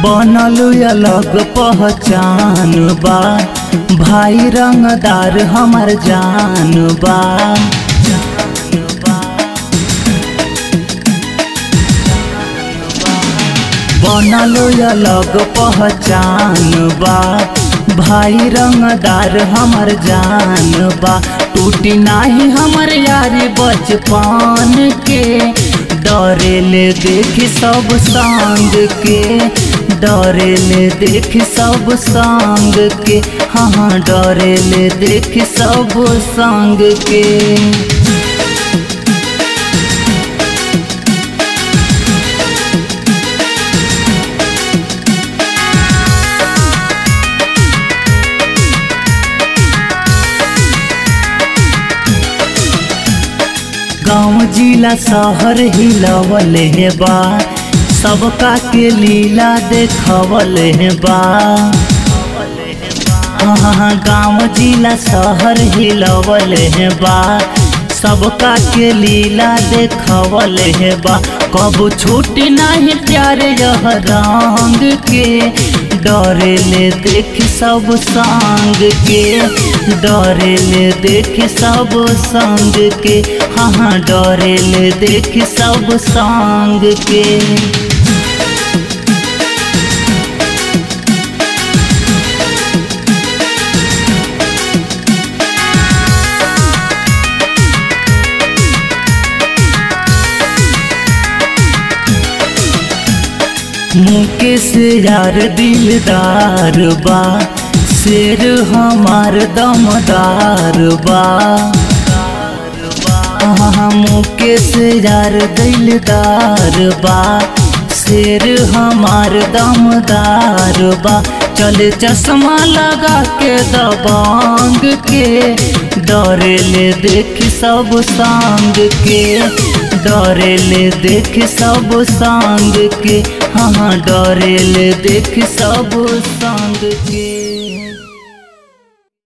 बनल अलग पहचान बा भाई रंगदार हमर जान बा बनल अलग पहचान बा भाई रंगदार हमर जान बा टूटी नाही हमर यारी बचपन के डरेले देखी सब संग के डरेले देखी सब संग के हाँ हाँ डरेले देखी सब संग के गाँव जिला शहर हिलवल है बा सबका के लीला देखवल है बा हाँ गाँव जिला शहर हिलवल है बा सबका के लीला देखवल है बा कबू छूटी नहीं प्यारे यह रंग के डरेले देख सब संग के डरेले देख सब संग के हाँ हाँ डरेले देख सब संग के मुकेश यार दिलदार बा शेर हमार दमदार बा हाँ मुकेश यार दिलदार बा शेर हमार दमदार बा चले चश्मा लगा के दबांग के डरेले देख सब संग के डरेले देख सब संग के हाँ डरेले देख सब संग के